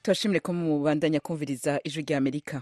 turashimire ko mubandanya kumviriza ijwi rya amerika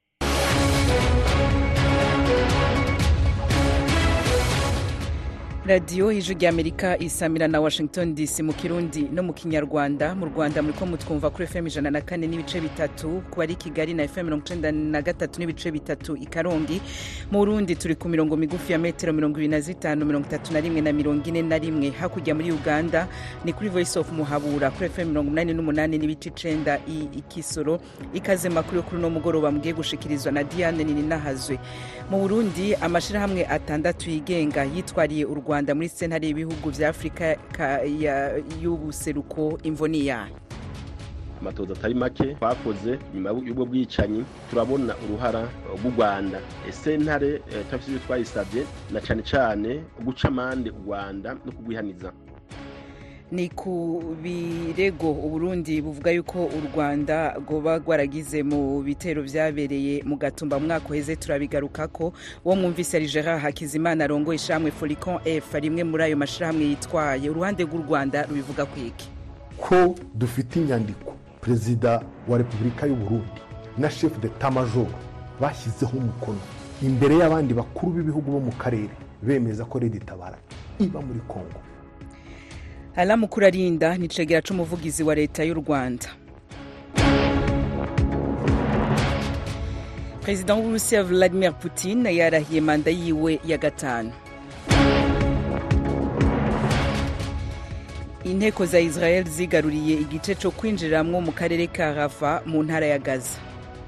radiyo ijwi rya amerika isamira na washington dc mu kirundi no mu kinyarwanda mu rwanda muri ko mutwumva kuri fm ijana na kane n'ibice bitatu ku bari kigali na fm mirongo icenda na gatatu n'ibice bitatu i karongi mu burundi turi ku mirongo migufi ya metero mirongo ibiri na zitanu mirongo itatu na rimwe na mirongo ine na rimwe hakurya muri uganda ni kuri voice of muhabura kuri fm mirongo umunani n'umunani n'ibice icenda i ikisoro ikaze makuru yo kuri uno mugoroba mugiye gushikirizwa na diane nininahazwe mu burundi amashirahamwe atandatu yigenga yitwariye u rwanda muri sentare y'ibihugu vya afurika y'ubuseruko imvoni yayo amatoza atari make twakoze nyuma y'ubwo bwicanyi turabona uruhara rw'u rwanda sentare turafite ibyo twayisabye na cane cane guca amande u rwanda no kugwihaniza ni ku birego uburundi buvuga yuko u rwanda rwoba rwaragize mu bitero vyabereye mu gatumba mu mwaka uheze turabigarukako uwo mwumvise ari gerard hakizimana arongoye ishamwe foricon f rimwe muri ayo mashirahamwe yitwaye uruhande rw'u rwanda rubivuga kwiki ko dufite inyandiko perezida wa repubulika y'uburundi na chef de tamajoro bashyizeho umukono imbere y'abandi bakuru b'ibihugu bo mu karere bemeza ko redi tabara iba muri kongo alamukuru arinda ni cegera c'umuvugizi wa leta y'u rwanda perezida w'uburusiya vladimir putin yarahiye manda yiwe ya gatanu inteko za israel zigaruriye igice co kwinjiriramwo mu karere ka rafa mu ntara ya gaza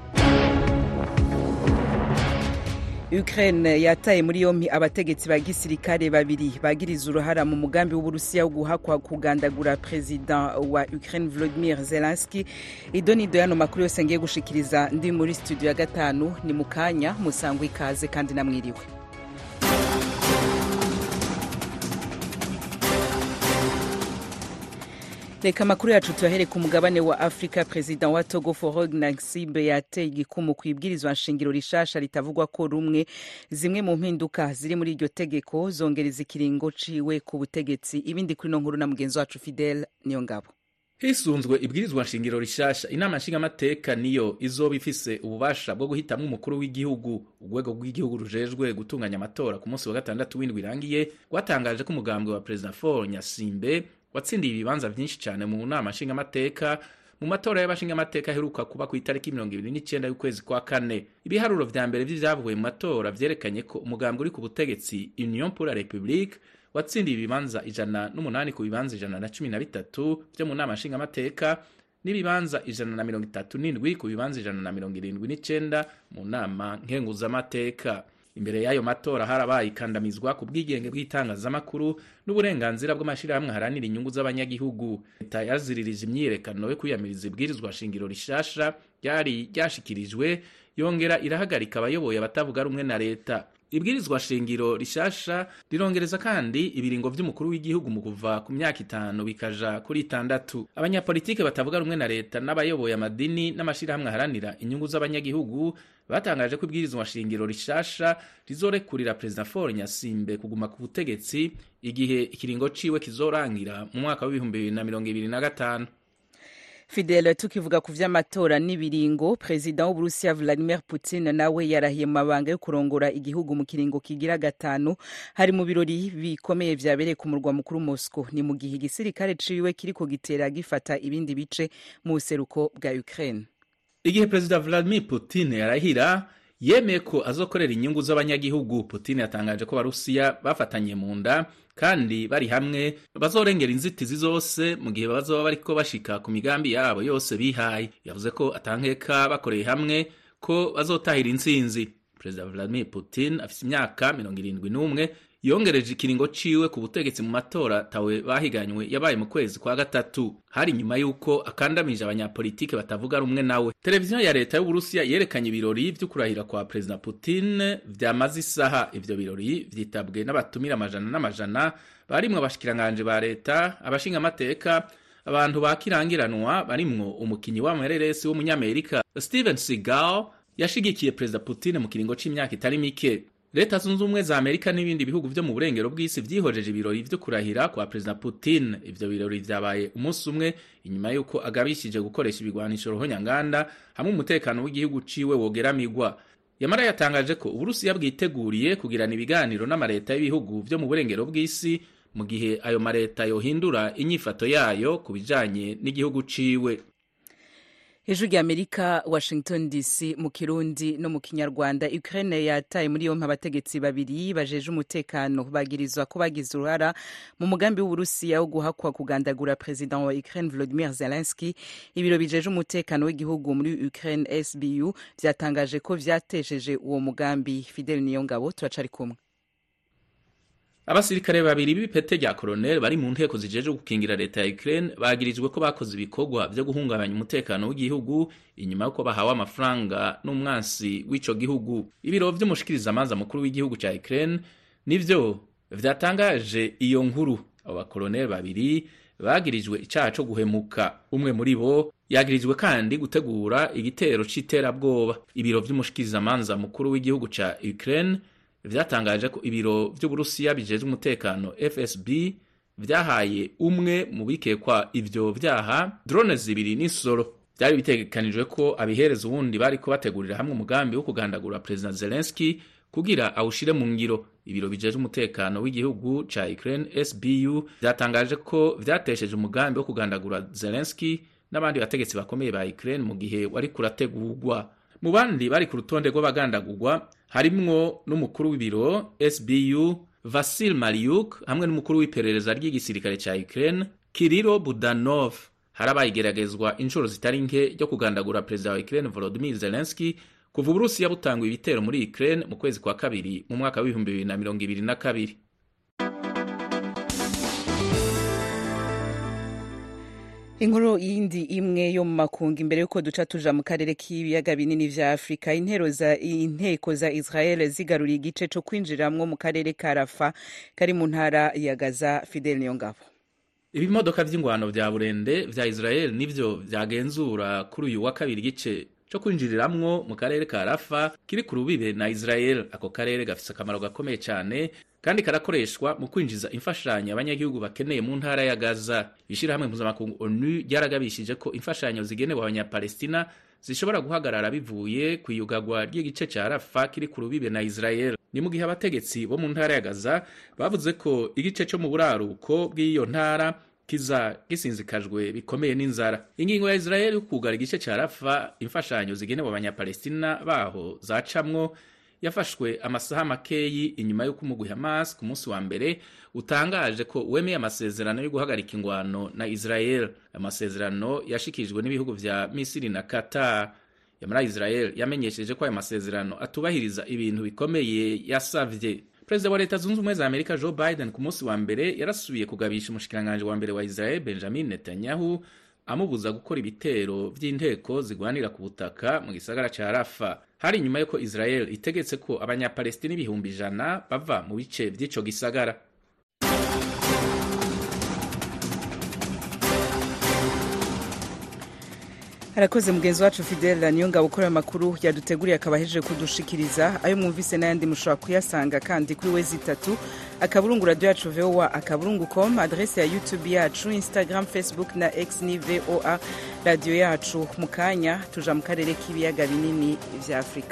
ukraine yataye muri yompi abategetsi ba gisirikare babiri bagiriza uruhara mu mugambi w'uburusiya wo guhakwa kugandagura perezida wa ukraine volodimir zelenski idonido yano makuru yose ngiye gushikiriza ndi muri studio ya gatanu ni mu kanya musangwa ikaze kandi namwiriwe reka amakuru yacu tuyahere ku mugabane wa afurika perezida wa togo forog nasibe yateye igikumu ku ibwirizwa nshingiro rishasha ritavugwa ko rumwe zimwe mu mpinduka ziri muri iryo tegeko zongereza ikiringo ciwe ku butegetsi ibindi kuri no nkuru na mugenzi wacu fidel niyo ngabo hisunzwe ibwirizwa nshingiro rishasha inama nshingamateka niyo izoba ifise ububasha bwo guhitamwo umukuru w'igihugu urwego rw'igihugu rujejwe gutunganya amatora ku munsi wa gatandatu w'indwi irangiye rwatangaje ko umugambwe wa perezida for nyasimbe watsindiye ibibanza vyinshi cyane mu nama nshingamateka mu matora y'abashingamateka aheruka kuba ku itariki mirongo ibiri n'icenda y'ukwezi kwa kane ibiharuro vya mbere vy'ivyavuye mu matora vyerekanye ko umugambi uri ku butegetsi union pour la république watsindiye ibibanza ijana n'umunani ku bibanza ijana na cumi na bitatu vyo mu nama nshingamateka n'ibibanza ijana na mirongo itatu n'indwi ku bibanza ijana na mirongo irindwi n'icenda mu nama nkenguzamateka imbere y'ayo matora harabaye ikandamizwa ku bwigenge bw'itangazamakuru n'uburenganzira bw'amashirahamwe haranira inyungu z'abanyagihugu leta yaziririje imyiyerekano yo kwiyamiriza ibwirizwa shingiro rishasha ryari ryashikirijwe yongera irahagarika abayoboye abatavuga rumwe na leta ibwirizwa shingiro rishasha rirongereza kandi ibiringo vy'umukuru w'igihugu mu kuva ku myaka itanu bikaja kuri itandatu abanyapolitike batavuga rumwe na leta n'abayoboye amadini n'amashirahamwe aharanira inyungu z'abanyagihugu batangaje ko ibwirizwa shingiro rishasha rizorekurira perezida Faure Nyasimbe kuguma ku butegetsi igihe ikiringo ciwe kizorangira mu mwaka w'ibihumbi bibiri na mirongo ibiri na gatanu fidele tukivuga ku vy'amatora n'ibiringo perezida w'uburusiya vladimir putin nawe yarahiye mu mabanga yo kurongora igihugu mu kiringo kigira gatanu hari mu birori bikomeye vyabereye ku murwa mukuru moscow ni mu gihe igisirikare ciwe kiriko gitera gifata ibindi bice mu buseruko bwa ukraine igihe perezida vladimir putin yarahira yemeye ko azokorera inyungu z'abanyagihugu putin yatangaje ko abarusiya bafatanye mu nda kandi bari hamwe bazorengera inzitizi zose mu gihe bazoba bariko bashika ku migambi yabo yose bihaye yavuze ko atankeka bakoreye hamwe ko bazotahira intsinzi perezida vladimir putin afise imyaka mirongo irindwi n'umwe yongereje ikiringo ciwe ku butegetsi mu matora tawe bahiganywe yabaye mu kwezi kwa gatatu hari nyuma y'uko akandamije abanyapolitike batavuga rumwe nawe televiziyo ya leta y'uburusiya yerekanye ibirori vyo kurahira kwa perezida putin vyamaze isaha ivyo birori vyitabwe n'abatumira amajana n'amajana barimwo abashikiranganje ba leta abashingamateka abantu bakirangiranwa barimwo umukinyi w'amareresi w'umunyamerika steven seagal yashigikiye perezida putin mu kiringo c'imyaka itari mike leta zunze ubumwe za amerika n'ibindi bihugu vyo mu burengero bw'isi vyihojeje ibirori vyo kurahira kwa perezida putin ivyo birori vyabaye umunsi umwe inyuma y'uko agabishije gukoresha ibigwanisho ruhonyanganda hamwe umutekano w'igihugu ciwe wogeramigwa yamara yatangaje ko uburusiya bwiteguriye kugirana ibiganiro n'amareta y'ibihugu vyo mu burengero bw'isi mu gihe ayo mareta yohindura inyifato yayo ku bijanye n'igihugu ciwe ijwi rya amerika washington dc mu kirundi no mu kinyarwanda ukraine yataye muri yompi abategetsi babiri bajeje umutekano bagirizwa ko bagize uruhara mu mugambi w'uburusiya wo guhakwa kugandagura perezida wa ukraine volodimir zelenski ibiro bijeje umutekano w'igihugu muri ukraine sbu vyatangaje ko vyatesheje uwo mugambi fidel niyongabo turacari kumwe abasirikare babiri b'ipete rya koroneli bari mu nteko zijeje gukingira leta ya Ukraine bagirijwe ko bakoze ibikorwa vyo guhungabanya umutekano w'igihugu inyuma y'uko bahawe amafaranga n'umwansi w'ico gihugu ibiro vy'umushikirizamanza mukuru w'igihugu ca Ukraine nivyo vyatangaje iyo nkuru abo bakoroneli babiri bagirijwe icaha co guhemuka umwe muri bo yagirijwe kandi gutegura igitero c'iterabwoba ibiro vy'umushikirizamanza mukuru w'igihugu ca Ukraine vyatangaje ko ibiro vy'uburusiya bijejwe umutekano fsb vyahaye umwe mu bikekwa ivyo vyaha drone zibiri n'isoro vyari bitegekanijwe ko abihereza uwundi bariko bategurira hamwe umugambi wo kugandagura perezida zelenski kugira awushire mu ngiro ibiro bijejwe umutekano w'igihugu ca ukraine sbu vyatangaje ko vyatesheje umugambi wo kugandagura zelenski n'abandi bategetsi bakomeye ba ukraine mu gihe wari kurategurwa mu bandi bari ku rutonde rw'abagandagurwa harimwo n'umukuru w'ibiro sbu vasil mariuk hamwe n'umukuru w'iperereza ry'igisirikare ca ukraine kirilo budanov harabaye igeragezwa inshuro zitari nke ryo kugandagura perezida wa ukraine volodimir zelenski kuva uburusiya butangwa ibitero muri ukraine mu kwezi kwa kabiri mu mwaka w'ibihumbi bibiri na mirongo ibiri na kabiri inkuru yindi imwe yo mu makungu imbere y'uko duca tuja mu karere k'ibiyaga binini vya afurika intero za inteko za israel zigaruriye igice co kwinjiramwo mu karere ka rafa kari mu ntara ya gaza fidel niyongabo ibimodoka vy'ingwano vya burende vya israel nivyo vyagenzura kuri uyu wa kabiri igice co kwinjiriramwo mu karere ka rafa kiri ku rubibe na israel ako karere gafise akamaro gakomeye cane kandi karakoreshwa mu kwinjiza imfashanyo abanyagihugu bakeneye mu ntara ya gaza ishirahamwe mpuzamakungu onu ryaragabishije ko imfashanyo zigenewe abanyapalestina zishobora guhagarara bivuye ku iyugagwa ry'igice ca rafa kiri ku rubibe na israel ni mu gihe abategetsi bo mu ntara ya gaza bavuze ko igice co mu buraruko bw'iyo ntara kiza gisinzikajwe bikomeye n'inzara ingingo ya israel yo kugara igice ca rafa imfashanyo zigenewe abanyapalestina baho zacamwo yafashwe amasaha makeyi inyuma y'uko umugwi Hamas ku munsi wa mbere utangaje ko wemeye amasezerano yo guhagarika ingwano na Israel amasezerano yashikirijwe n'ibihugu vya Misiri na Qatar yamara Israel yamenyesheje ko ayo masezerano atubahiriza ibintu bikomeye yasavye perezida wa leta zunze ubumwe za amerika joe biden ku munsi wa mbere yarasubiye kugabisha umushikiranganji wa mbere wa israel benjamin netanyahu amubuza gukora ibitero vy'inteko zigwanira ku butaka mu gisagara ca rafa hari inyuma y'uko israel itegetse ko abanyapalestina ibihumbi ijana bava mu bice vy'ico gisagara harakoze mugenzi wacu fidela niyo ngabo ukora amakuru yaduteguriye akaba ahejeje kudushikiriza ayo mwumvise n'ayandi mushobora kuyasanga kandi kuri wezi itatu akaburungu radiyo yacu voa akaburungu com adrese ya youtube yacu instagram facebook na x ni voa radiyo yacu mu kanya tuja mu karere k'ibiyaga binini vya afurika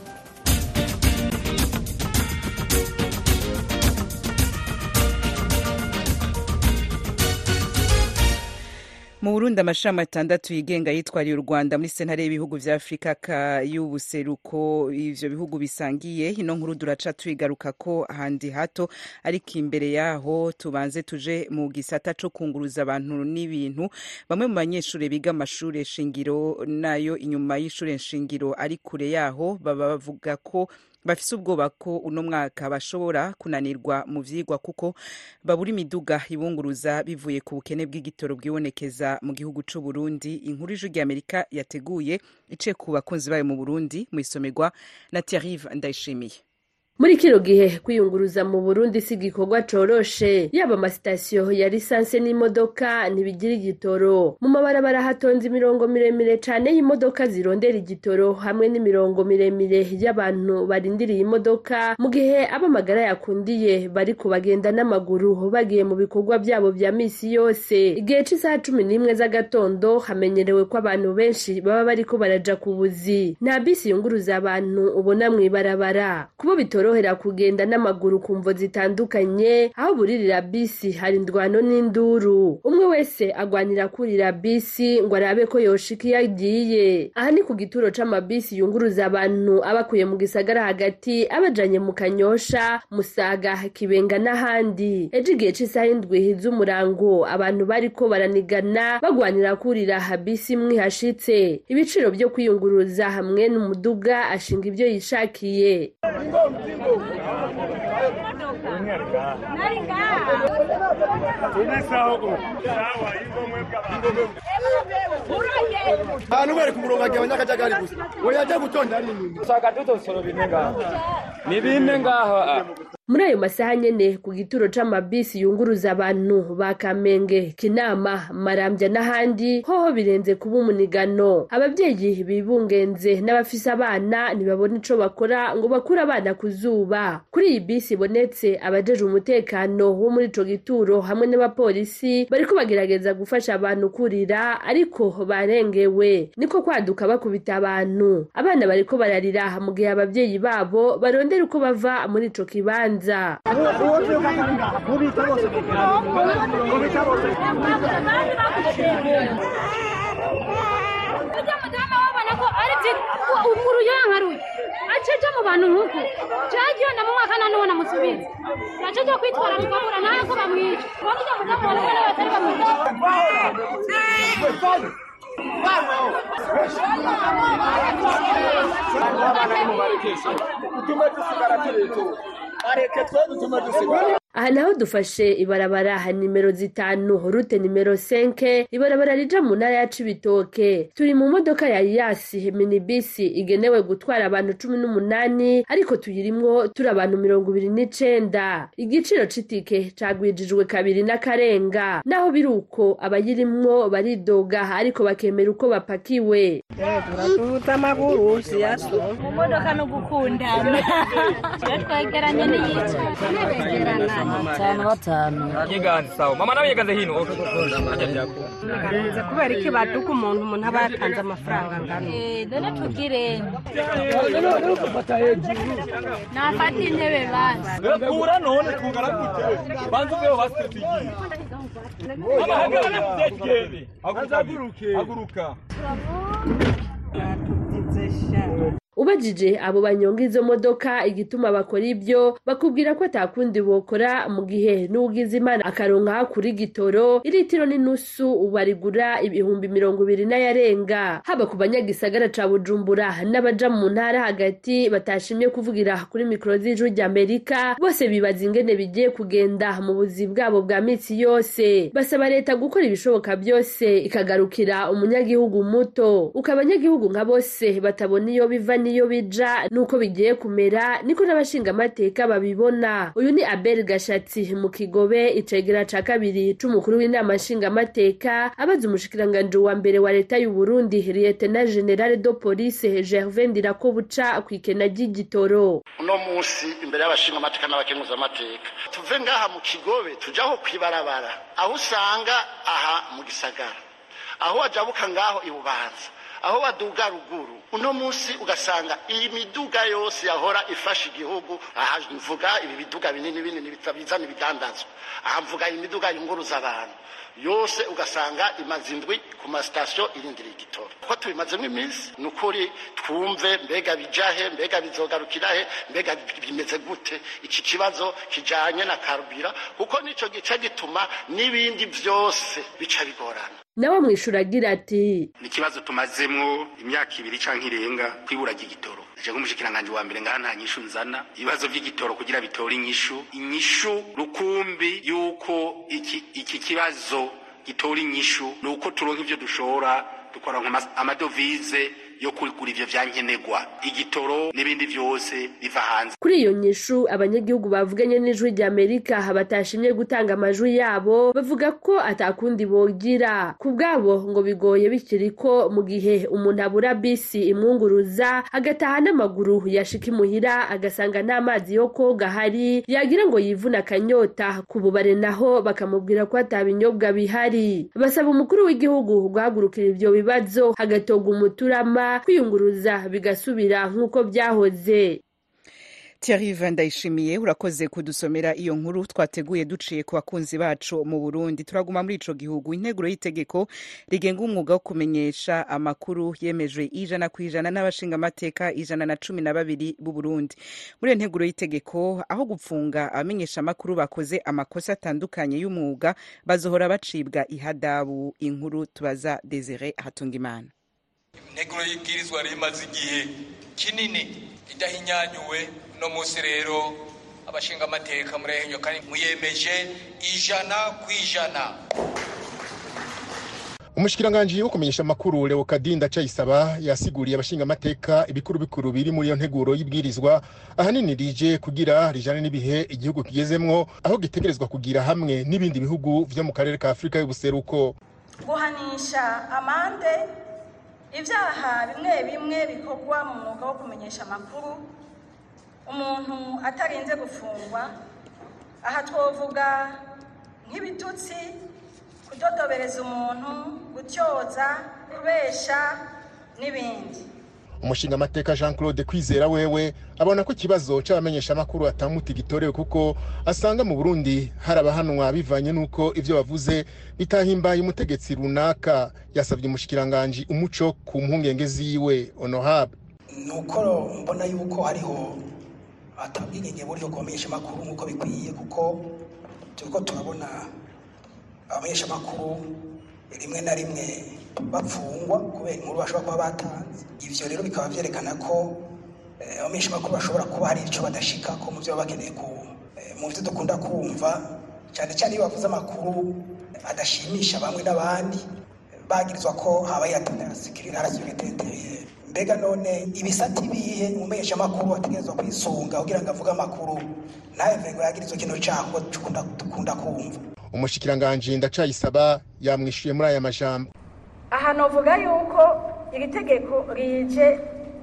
mu burundi amashami atandatu yigenga yitwariye u rwanda muri sentare y'ibihugu vya afurika y'ubuseruko ivyo bihugu bisangiye ino nkuru duraca tuyigaruka ko handi hato ariko imbere yaho tubanze tuje mu gisata co kunguruza abantu n'ibintu bamwe mu banyeshuri biga amashure shingiro nayo inyuma y'ishure shingiro ari kure yaho baba bavuga ko bafise ubwoba ko uno mwaka bashobora kunanirwa mu vyigwa kuko babura imiduga ibunguruza bivuye ku bukene bw'igitoro bwibonekeza mu gihugu c'u Burundi inkuru ijwi ry'Amerika yateguye iciye ku bakunzi bayo mu Burundi mu isomerwa na Thierry Ndayishimiye muri kino gihe kwiyunguruza mu burundi si igikorwa coroshe yaba amasitasiyo ya lisanse n'imodoka ntibigira igitoro mu mabarabara hatonze imirongo miremire cane y'imodoka zirondera igitoro hamwe n'imirongo miremire y'abantu barindiriye imodoka mu gihe ab'amagara yakundiye bariko bagenda n'amaguru bagiye mu bikorwa vyabo vya misi yose igihe c'isaha cumi n'imwe z'agatondo hamenyerewe ko abantu benshi baba bariko baraja ku buzi nta bisi yunguruza abantu ubona mw'ibarabara kubo bitorohera kugenda n'amaguru ku mvo zitandukanye aho buririra bisi hari indwano n'induru umwe wese agwanira kurira bisi ngo arabe ko yoshika iyo agiye aha ni ku gituro c'amabisi yunguruza abantu abakuye mu gisagara hagati abajanye mu kanyosha musaga kibenga n'ahandi ejo igihe c'isaha indwi z'umurango abantu bariko baranigana bagwanira kurira bisi imwe ihashitse ibiciro vyo kwiyunguruza hamwe n'umuduga ashinga ivyo yishakiye abantu bari ku murongo agiye abanyakajagari gusa we yajya gutonda nini usanga dutosoro bine ngaho ni bine ngaho muri ayo masaha nyene ku gituro c'amabisi yunguruza abantu ba kamenge kinama marambya n'ahandi hoho birenze kuba umunigano abavyeyi bibungenze n'abafise abana ntibabona ico bakora ngo bakure abana ku zuba kuri iyi bisi ibonetse abajejwe umutekano wo muri ico gituro hamwe n'abapolisi bariko bagerageza gufasha abantu kurira ariko barengewe niko kwaduka bakubita abantu abana bariko bararira mu gihe abavyeyi babo barondera uko bava muri ico kibanza kibanza ukuru yankaruye aceja mu bantu nk'uku cagiye na mu mwaka none ubona musubiza yaceja kwitwara tukabura nawe ko bamwica bavuga mudamu wa n'umwe n'abatari bamwica utume dusigara turetu areke twe dutume dusigara aha naho dufashe ibarabara nimero zitanu rute nimero senke ibarabara rija mu ntara ya cibitoke turi mu modoka ya yasi minibisi igenewe gutwara abantu cumi n'umunani ariko tuyirimwo turi abantu mirongo ibiri n'icenda igiciro c'itike cagwijijwe kabiri n'akarenga naho biri uko abayirimwo baridoga ariko bakemera uko bapakiwe turaduza amaguru siyaso mu modoka no gukundana iyo twegeranye n'iyica begerana batanu batanu yiganze sawa mama nawe yiganze hino biganze kubera iki baduka umuntu umuntu aba yatanze amafaranga angana dore tugire nafata intebe basi kura none kungana gute banza uveho basi tugiye mama hagarara muzetigende haguruke haguruka ubajije abo banyonga izo modoka igituma bakora ibyo bakubwira ko atakundi bokora mu gihe n'ugize imana akaronka kuri gitoro iritiro n'inusu barigura ibihumbi mirongo ibiri n'ayarenga haba ku banyagisagara ca bujumbura n'abaja mu ntara hagati batashimye kuvugira kuri mikoro z'ijwi ry'amerika bose bibaza ingene bigiye kugenda mu buzi bwabo bwa mitsi yose basaba leta gukora ibishoboka byose ikagarukira umunyagihugu muto uko abanyagihugu nka bose batabona iyo biva niyo bija nuko bigiye kumera niko n'abashingamateka babibona uyu ni abel gashatsi mu kigobe icegera ca kabiri c'umukuru w'inama nshingamateka abaza umushikiranganji wa mbere wa leta y'u burundi lieutenant general de police gervin ndirakobuca kw'ikena ry'igitoro uno munsi imbere y'abashingamateka n'abakenguzamateka tuve ngaha mu kigobe tujaho kwibarabara aho usanga aha mu gisagara aho wajabuka ngaho ibubanza aho baduga ruguru uno munsi ugasanga iyi miduga yose yahora ifasha igihugu aha mvuga ibi biduga binini binini bizana ibidandazwa aha mvuga imiduga yunguruza abantu yose ugasanga imaze indwi ku masitasiyo irindiriye igitoro ko tubimazemo iminsi ni ukuri twumve mbega bijahe mbega bizogarukira he mbega bimeze gute iki kibazo kijanye na karubira kuko nico gice gituma n'ibindi byose bica bigorana nawe mwishura agira ati ni ikibazo tumazemwo imyaka ibiri canke irenga kwibura ry'igitoro je nk'umushikiranganje wa mbere ngaha nta nyishu nzana ibibazo vy'igitoro kugira bitore inyishu inyishu rukumbi yuko iki, iki kibazo gitora inyishu ni uko turonka ivyo dushora dukora amadovize yo kugura ivyo vyankenerwa igitoro n'ibindi vyose biva hanze kuri iyo nyishu abanyagihugu bavuganye n'ijwi rya amerika batashimye gutanga amajwi yabo bavuga ko atakundi bogira ku bwabo ngo bigoye bikiri ko mu gihe umuntu abura bisi imwunguruza agataha n'amaguru yashika imuhira agasanga nta mazi yo koga ahari yagira ngo yivune akanyota ku bubare naho bakamubwira ko ata binyobwa bihari basaba umukuru w'igihugu guhagurukira ivyo bibazo hagatorwa umuturama kwiyunguruza bigasubira nk'uko byahoze Thierry Ndayishimiye urakoze kudusomera iyo nkuru twateguye duciye ku bakunzi bacu mu Burundi turaguma muri ico gihugu integuro y'itegeko rigenga umwuga wo kumenyesha amakuru yemejwe ijana ku ijana n'abashinga amateka ijana na cumi na babiri b'u Burundi muri iyo nteguro y'itegeko aho gupfunga abamenyesha amakuru bakoze amakosa atandukanye y'umwuga bazohora bacibwa ihadabu inkuru tubaza Desire Hatungimana integuro y'ibwirizwa rimaze igihe kinini idahinyanyuwe no munsi rero abashinga amateka murehenyo kandi muyemeje ijana ku ijana umushikiranganji wo kumenyesha amakuru leokadinda cayisaba yasiguriye abashinga amateka ibikuru bikuru biri muri iyo nteguro y'ibwirizwa ahanini rije kugira rijane n'ibihe igihugu kigezemwo aho gitegerezwa kugira hamwe n'ibindi bihugu vyo mu karere ka afurika y'ubuseruko guhanisha amande ibyaha bimwe bimwe bikorwa mu mwuga wo kumenyesha amakuru umuntu atarinze gufungwa aha twovuga nk'ibitutsi kudodobereza umuntu gutyoza kubesha n'ibindi umushinga amateka jean claude kwizera wewe abona ko ikibazo c'abamenyeshamakuru atamuti gitorewe kuko asanga mu burundi hari abahanwa bivanye n'uko ivyo bavuze bitahimbaye umutegetsi runaka yasabye umushikiranganji umuco ku mpungenge ziwe honorable nuko mbona yuko hariho atabwigenge buryo kubamenyesha amakuru nk'uko bikwiye kuko turiko turabona abamenyesha amakuru rimwe na rimwe bapfungwa kubera inkuru bashobora kuba batanze ivyo rero bikaba vyerekana ko abamenyesha amakuru bashobora kuba hari ico badashikako mu vyo baba bakeneye ku mu vyo dukunda kumva cyane cyane iyo bavuze amakuru adashimisha bamwe n'abandi bagirizwa ko habaye atanasikirirasikiriteteriye mbega none ibisata ibihe umumenyesha amakuru ategerezwa kwisunga kugira ngo avuge amakuru ntayeve ngo yagirizwe kino cyago dukunda kumva umushikiranganji ndacayisaba yamwishuye muri aya majambo aha novuga yuko iri tegeko rije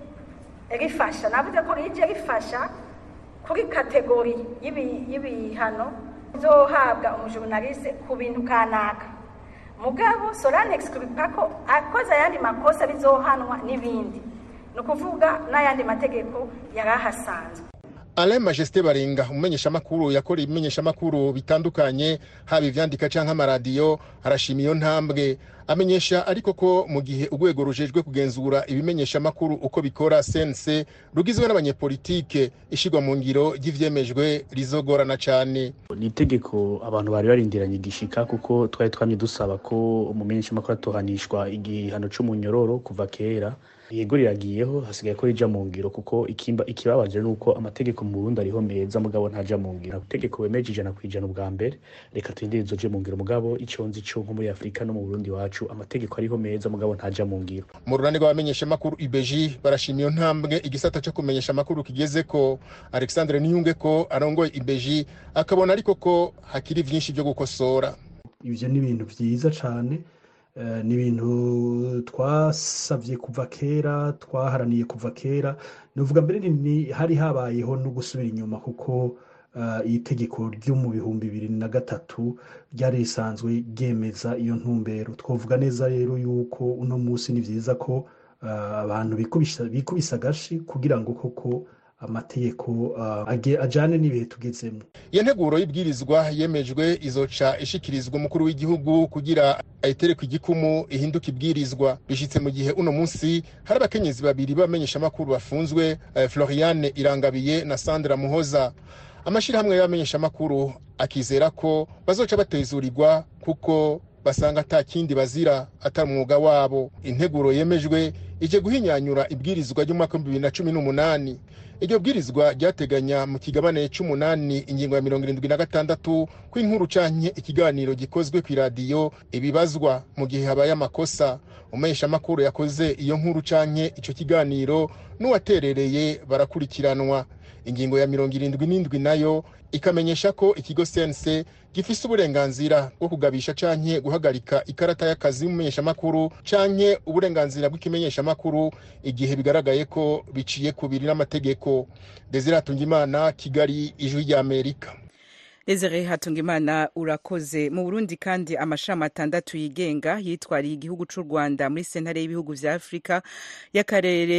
rifasha navuze ko rije rifasha kuri kategori y'ibihano bizohabwa umujurnaliste ku bintu kanaka mugabo solane exclupa ko akoze ayandi makosa bizohanwa n'ibindi ni ukuvuga n'ayandi mategeko yari ahasanzwe Alain Majesté Baringa umumenyeshamakuru yakora ibimenyeshamakuru bitandukanye haba ivyandika canke amaradiyo arashima iyo ntambwe amenyesha ariko ko mu gihe urwego rujejwe kugenzura ibimenyeshamakuru uko bikora sense rugizwe n'abanyepolitike ishigwa mu ngiro ry'ivyemejwe rizogorana cane ni itegeko abantu bari barindiranye igishika kuko twari twamye dusaba ko umumenyeshamakuru atohanishwa igihano c'umunyororo kuva kera yego riragiyeho hasigaye ko rija mu ngiro kuko ikimba ikibabaje nuko amategeko mu Burundi ariho meza mugabo ntaja mu ngiro itegeko wemeje ijana kwijana ubwa mbere reka turindire izoje mu ngiro mugabo ico nzi co nko muri Afrika no mu Burundi wacu amategeko ariho meza mugabo ntaja mu ngiro mu runani rw'abamenyesha makuru IBG barashima iyo ntambwe igisata co kumenyesha makuru kigeze ko Alexandre Niyunge ko arongoye IBG akabona ariko ko hakiri vyinshi byo gukosora ivyo ni ibintu vyiza cane ni ibintu twasabye kuva kera twaharaniye kuva kera nuvuga mbere ni hari habayeho no gusubira inyuma kuko iri tegeko ryo mu bihumbi bibiri na gatatu ryari risanzwe ryemeza iyo ntumbero twavuga neza rero yuko uno munsi ni byiza ko abantu bikubisa agashi kugira ngo koko amategeko ajyane n'ibihe tugezemo iyo nteguro y'ibwirizwa yemejwe izoca ishikirizwa umukuru w'igihugu kugira ayitereke igikumu ihinduke ibwirizwa bishyitse mu gihe uno munsi hari abakenyezi babiri b'abamenyeshamakuru bafunzwe floriane irangabiye na sandra muhoza amashyirahamwe y'abamenyeshamakuru akizera ko bazoca batezurirwa kuko basanga ata kindi bazira atari umwuga wabo integuro yemejwe ije guhinyanyura ibwirizwa ry'umwaka w'ibihumbi bibiri na cumi n'umunani iryo bwirizwa ryateganya mu kigabane c'umunani ingingo ya mirongo irindwi na gatandatu ko inkuru canke ikiganiro gikozwe kw'iradiyo ibibazwa mu gihe habaye amakosa umumenyeshamakuru yakoze iyo nkuru canke ico kiganiro n'uwaterereye barakurikiranwa ingingo ya mirongo irindwi n'indwi nayo ikamenyesha ko ikigo sense gifise uburenganzira bwo kugabisha canke guhagarika ikarata y'akazi y'umumenyeshamakuru canke uburenganzira bw'ikimenyeshamakuru igihe bigaragaye ko biciye kubiri n'amategeko desire hatungimana kigali ijwi ry'amerika Desire Hatungimana urakoze mu Burundi kandi amashami atandatu yigenga yitwariye igihugu c'u Rwanda muri sentare y'ibihugu vya Afrika y'akarere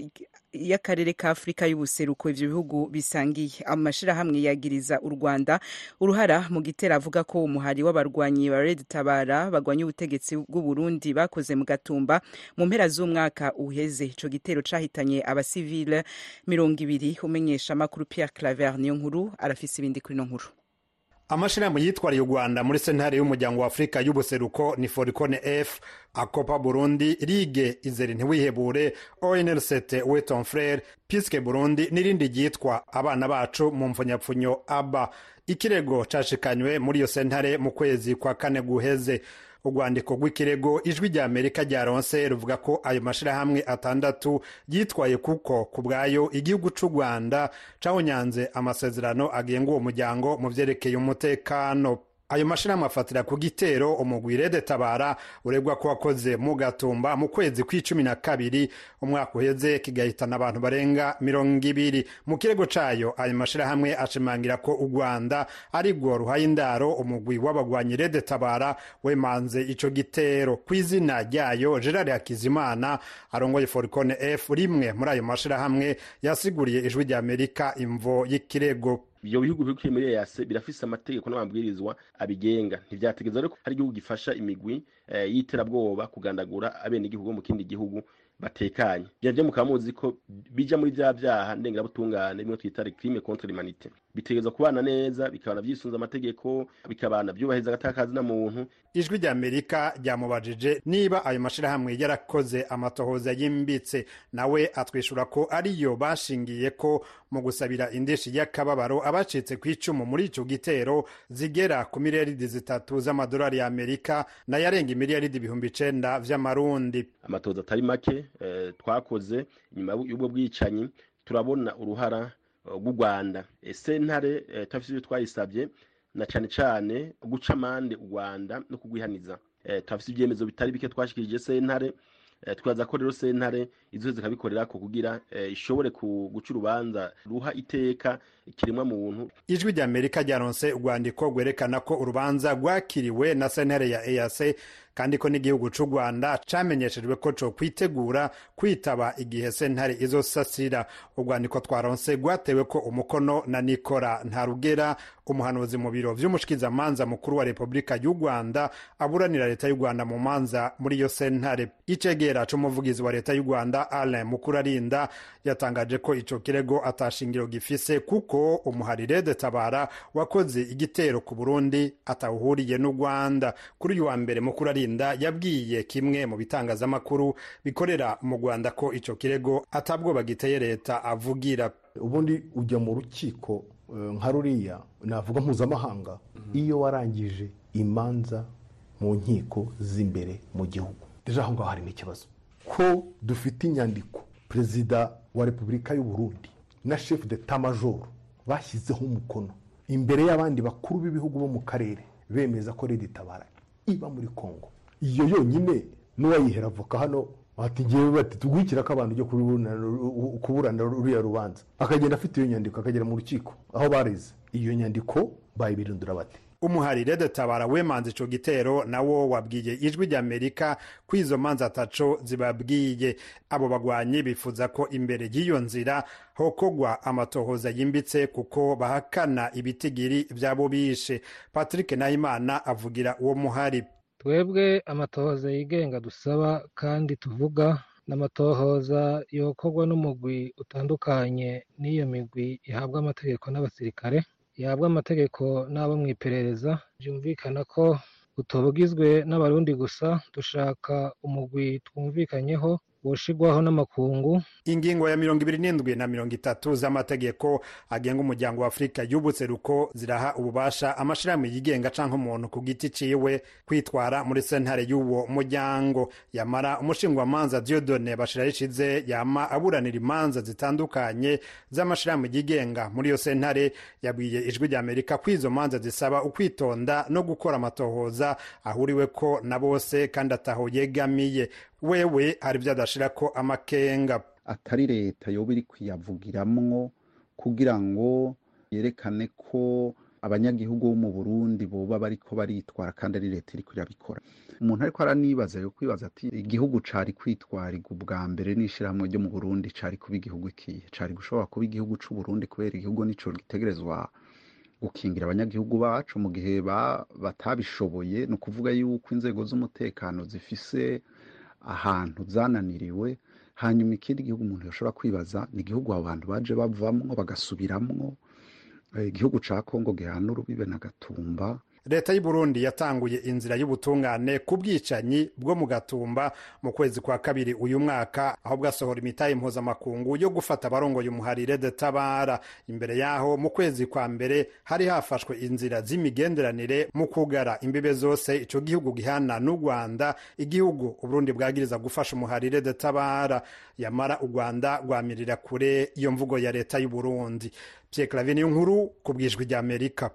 y'akarere ka Afrika y'ubuseruko ivyo bihugu bisangiye amashirahamwe yagiriza u Rwanda uruhara mu gitera avuga ko umuhari w'abarwanyi ba Red Tabara bagwanya ubutegetsi bw'u Burundi bakoze mu gatumba mu mpera z'umwaka uheze ico gitero cahitanye abasivile mirongo ibiri umenyesha makuru Pierre Claver niyo nkuru arafise ibindi kuri no nkuru amashirahamwe yitwariye u rwanda muri sentare y'umuryango wa afurika y'ubuseruko ni foricone f akopa burundi rige izere ntiwihebure onlct weton frere piske burundi n'irindi ryitwa abana bacu mu mfunyapfunyo aba ikirego cashikanywe muri iyo sentare mu kwezi kwa kane guheze urwandiko rw'ikirego ijwi rya amerika ryaronse ruvuga ko ayo mashirahamwe atandatu yitwaye kuko ku bwayo igihugu c'u rwanda cawunyanze amasezerano agenga uwo muryango mu vyerekeye umutekano ayo mashirahamwe afatira ku gitero umugwi rede tabara uregwa ko wakoze mu gatumba mu kwezi kw'icumi na kabiri umwaka uheze kigahitana abantu barenga mirongo ibiri mu kirego cayo ayo mashirahamwe ashimangira ko u rwanda ari rwo ruhaye indaro umugwi w'abagwanyi rede tabara wemanze ico gitero ku izina ryayo gerard hakizimana arongoye foricone f rimwe muri ayo mashirahamwe yasiguriye ijwi rya amerika imvo y'ikirego ibyo bihugu biri muri EAC birafise amategeko n'amabwirizwa abigenga ntivyategeza rero ko hari igihugu gifasha imigwi y'iterabwoba kugandagura abenegihugu mu kindi gihugu batekanye bya mukaba muzi ko bija muri vya vyaha ndengerabutungane bimwe twita crime contre l'humanité bitegerezwa kubana neza bikabana vyisunza amategeko bikabana vyubahiriza agatakazi na muntu ijwi rya amerika ryamubajije niba ayo mashirahamwe yarakoze amatohoza yimbitse nawe atwishura ko ariyo bashingiye ko mu gusabira indishi y'akababaro abacitse ku icumu muri ico gitero zigera ku miliyaridi zitatu z'amadolari ya amerika nayarenga imiliyaridi ibihumbi icenda vy'amarundi amatohoza atari make eh, twakoze nyuma y'ubwo bwicanyi turabona uruhara rw'u rwanda sentare eh, tafise ivyo twayisavye na cane cane guca amande u rwanda no kugwihaniza eh, turafise ivyemezo bitari bike twashikirije sentare twaza ko rero sentare izo zikabikorera ko kugira ishobore guca urubanza ruha iteka ikiremwa muntu ijwi rya amerika ryaronse urwandiko rwerekana ko urubanza rwakiriwe na sentare ya eac kandi ko n'igihugu c'u rwanda camenyeshejwe ko co kwitegura kwitaba igihe sentare izosasira urwandiko twaronse rwatewe ko umukono na nikora ntarugera umuhanuzi mu biro vy'umushikizamanza mukuru wa repubulika y'u rwanda aburanira leta y'u rwanda mu manza muri iyo sentare icegera c'umuvugizi wa leta y'u rwanda alain mukurarinda yatangaje ko ico kirego atashingiro gifise kuko umuharire de tabara wakoze igitero ku burundi atawuhuriye n'u rwanda kuri uyu wa mbere mukurarinda yabwiye kimwe mu bitangazamakuru bikorera mu rwanda ko ico kirego atabwoba giteye leta avugira ubundi ujya mu rukiko nka ruriya navuga mpuzamahanga iyo warangije imanza mu nkiko z'imbere mu gihugu deje aho ngaho harimo ikibazo ko dufite inyandiko perezida wa repubulika y'u Burundi na chef de tamajoro bashyizeho umukono imbere y'abandi bakuru b'ibihugu bo mu karere bemeza ko redi tabara iba muri congo iyo yonyine n'uwayihera avoka hano bati ngewe bati tugwikira ko abantu ujya kuburana ruriya rubanza akagenda afite iyo nyandiko akagera mu rukiko aho bareze iyo nyandiko bayibirindura bate umuharire de tabara wemanze ico gitero nawo wabwiye ijwi rya amerika ko izo manza ataco zibabwiye abo bagwanyi bifuza ko imbere y'iyo nzira hokogwa amatohoza yimbitse kuko bahakana ibitigiri vy'abo bishe patrick nahimana avugira uwo muhari twebwe amatohoza yigenga dusaba kandi tuvuga n'amatohoza yokorwa n'umugwi utandukanye n'iyo migwi ihabwa amategeko n'abasirikare yahabwa amategeko n'abo mu iperereza byumvikana ko utubugizwe n'abarundi gusa dushaka umugwi twumvikanyeho woshigwaho n'amakungu ingingo ya mirongo ibiri n'indwi na mirongo itatu z'amategeko agenga umuryango wa afurika y'ubutseruko ziraha ububasha amashirahamwe yigenga canke umuntu ku giti ciwe kwitwara muri sentare y'uwo muryango yamara umushingwamanza diodone bashirarishize yama aburanira imanza zitandukanye z'amashirahamwe yigenga muri iyo sentare yabwiye ijwi rya amerika ko izo manza zisaba ukwitonda no gukora amatohoza ahuriweko na bose kandi ataho yegamiye wewe hari ibyo adashirako amakenga atari leta yoba iri kuyavugiramwo kugira ngo yerekane ko abanyagihugu bo mu burundi boba bariko baritwara kandi ari leta iriko irabikora umuntu ariko aranibaza yo kwibaza ati igihugu cari kwitwarirwa ubwa mbere n'ishirahamwe ryo mu burundi cari kuba igihugu ikihe cari gushobora kuba igihugu c'uburundi kubera igihugu nico gitegerezwa gukingira abanyagihugu bacu mu gihe batabishoboye ni ukuvuga yuko inzego z'umutekano zifise ahantu zananiriwe hanyuma ikindi gihugu umuntu yashobora kwibaza ni igihugu abo bantu baje bavamwo bagasubiramwo igihugu ca kongo gihana urubibe na gatumba leta y'u Burundi yatanguye inzira y'ubutungane ku bwicanyi bwo mu gatumba mu kwezi kwa kabiri uyu mwaka aho bwasohora imitahe mpuzamakungu yo gufata abarongoye umuharire de tabara imbere yaho mu kwezi kwa mbere hari hafashwe inzira z'imigenderanire mu kugara imbibe zose ico gihugu gihana n'u Rwanda igihugu Uburundi bwagiriza gufasha umuharire de tabara yamara u Rwanda rwamirira kure iyo mvugo ya leta y'u Burundi Pierre Claver nkuru ku bwijwi rya Amerika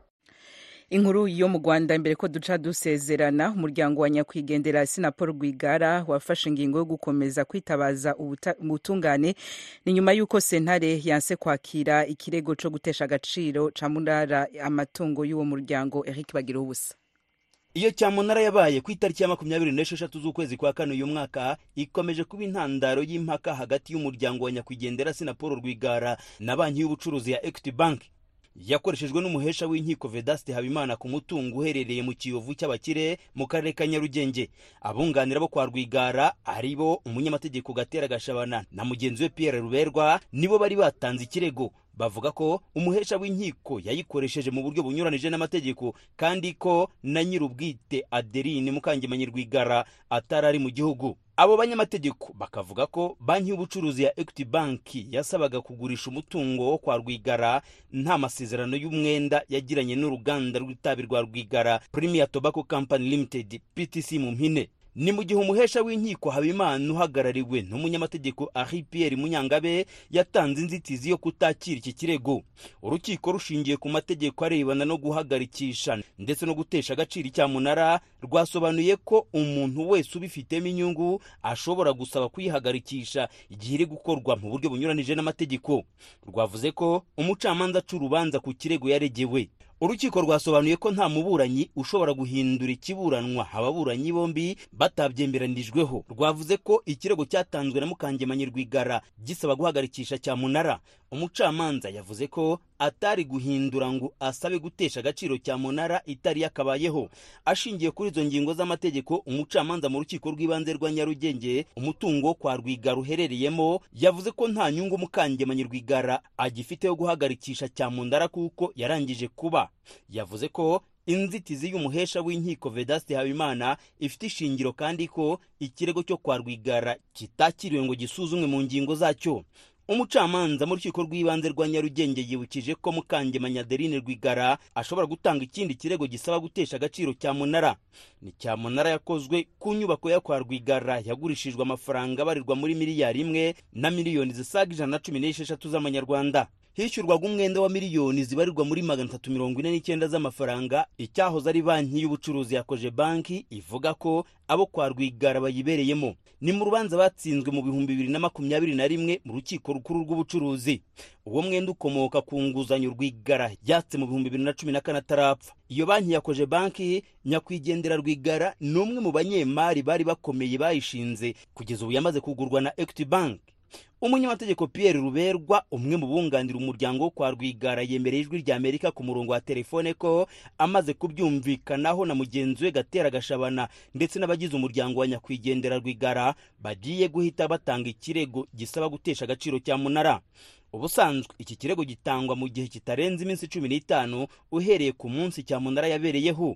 inkuru yo mu rwanda mbere ko duca dusezerana umuryango wa nyakwigendera sinapol rwigara wafashe ingingo yo gukomeza kwitabaza ubutungane ni nyuma y'uko sentare yanse kwakira ikirego cyo gutesha agaciro ca munara amatungo y'uwo muryango eric bagira ubusa iyo cyamunara yabaye ku itariki ya makumyabiri n'esheshatu z'ukwezi kwa kane uyu mwaka ikomeje kuba intandaro y'impaka hagati y'umuryango wa nyakwigendera sinapol rwigara na banki y'ubucuruzi ya equity bank yakoreshejwe n'umuhesha w'inkiko vedaste habimana ku mutungo uherereye mu kiyovu cy'abakire mu karere ka nyarugenge abunganira bo kwa rwigara ari bo umunyamategeko gatera gashabana na mugenzi we pierre ruberwa nibo bari batanze ikirego bavuga ko umuhesha w'inkiko yayikoresheje mu buryo bunyuranije n'amategeko kandi ko na nyir'ubwite adeline mukangemanyi rwigara atari ari mu gihugu abo banyamategeko bakavuga ko banki y'ubucuruzi ya equity bank yasabaga kugurisha umutungo wo kwa rwigara nta masezerano y'umwenda yagiranye n'uruganda rw'itabi rwa rwigara premier tobacco company limited ptc mu mpine ni mu gihe umuhesha w'inkiko habimana uhagarariwe n'umunyamategeko ari pierre munyangabe yatanze inzitizi yo kutakira iki kirego urukiko rushingiye ku mategeko arebana no guhagarikisha ndetse no gutesha agaciro icyamunara rwasobanuye ko umuntu wese ubifitemo inyungu ashobora gusaba kuyihagarikisha igihe iri gukorwa mu buryo bunyuranije n'amategeko rwavuze ko umucamanza aca urubanza ku kirego yaregewe urukiko rwasobanuye ko nta muburanyi ushobora guhindura ikiburanwa ababuranyi bombi batabyemeranijweho rwavuze ko ikirego cyatanzwe na mukangemanyi rwigara gisaba guhagarikisha cyamunara umucamanza yavuze ko atari guhindura ngo asabe gutesha agaciro cyamunara itari yakabayeho ashingiye kuri izo ngingo z'amategeko umucamanza mu rukiko rw'ibanze rwa nyarugenge umutungo wo kwa rwigara uherereyemo yavuze ko nta nyungu mukangemanyi rwigara agifite yo guhagarikisha cyamunara kuko yarangije kuba yavuze ko inzitizi y'umuhesha w'inkiko vedaste habimana ifite ishingiro kandi ko ikirego cyo kwa rwigara kitakiriwe ngo gisuzumwe mu ngingo zacyo umucamanza mu rukiko rw'ibanze rwa nyarugenge yibukije ko mukangemanyi adeline rwigara ashobora gutanga ikindi kirego gisaba gutesha agaciro cyamunara ni cyamunara yakozwe ku nyubako yo kwa rwigara yagurishijwe amafaranga abarirwa muri miliyari imwe na miliyoni zisaga ijana na cumi n'esheshatu z'amanyarwanda hishyurwaga umwenda wa miliyoni zibarirwa muri magana atatu mirongo ine n'icyenda z'amafaranga icyahoze ari banki y'ubucuruzi yakoje banki ivuga ko abo kwa rwigara bayibereyemo ni mu rubanza batsinzwe mu bihumbi bibiri na makumyabiri na rimwe mu rukiko rukuru rw'ubucuruzi uwo mwenda ukomoka ku nguzanyo rwigara yatse mu bihumbi bibiri na cumi na kane atarapfa iyo banki yakoje banki nyakwigendera rwigara ni umwe mu banyemari bari bakomeye bayishinze kugeza ubu yamaze kugurwa na equity bank umunyamategeko pierre ruberwa umwe mu bunganira umuryango wo kwa rwigara yemereye ijwi rya amerika ku murongo wa telefone ko amaze kubyumvikanaho na mugenzi we gatera gashabana ndetse n'abagize umuryango wa nyakwigendera rwigara bagiye guhita batanga ikirego gisaba gutesha agaciro cya munara ubusanzwe iki kirego gitangwa mu gihe kitarenze iminsi cumi n'itanu uhereye ku munsi cyamunara yabereyeho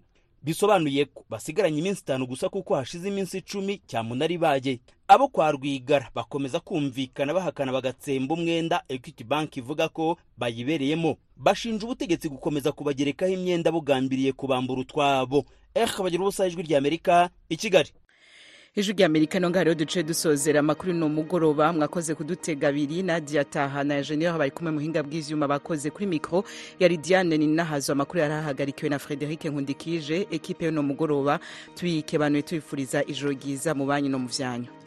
bisobanuye ko basigaranye iminsi itanu gusa kuko hashize iminsi icumi cyamunara ibaye abo kwa rwigara bakomeza kumvikana bahakana bagatsemba umwenda equity bank ivuga ko bayibereyemo bashinja ubutegetsi gukomeza kubagerekaho imyenda bugambiriye kubambura utwabo eh bagira ubusa ijwi ry'amerika i kigali ijwi rya amerika no ngaho duce dusozera amakuru ni umugoroba mwakoze kudutega abiri nadia taha na eugenie bari kumwe muhinga bw'ivyuma bakoze kuri mikro yari diane ninahazo amakuru yari ahagarikiwe na frederic nkundikije ekipe yo no mugoroba tuyikebanuye tuyifuriza ijoro ryiza mu banyu no mu vyanyu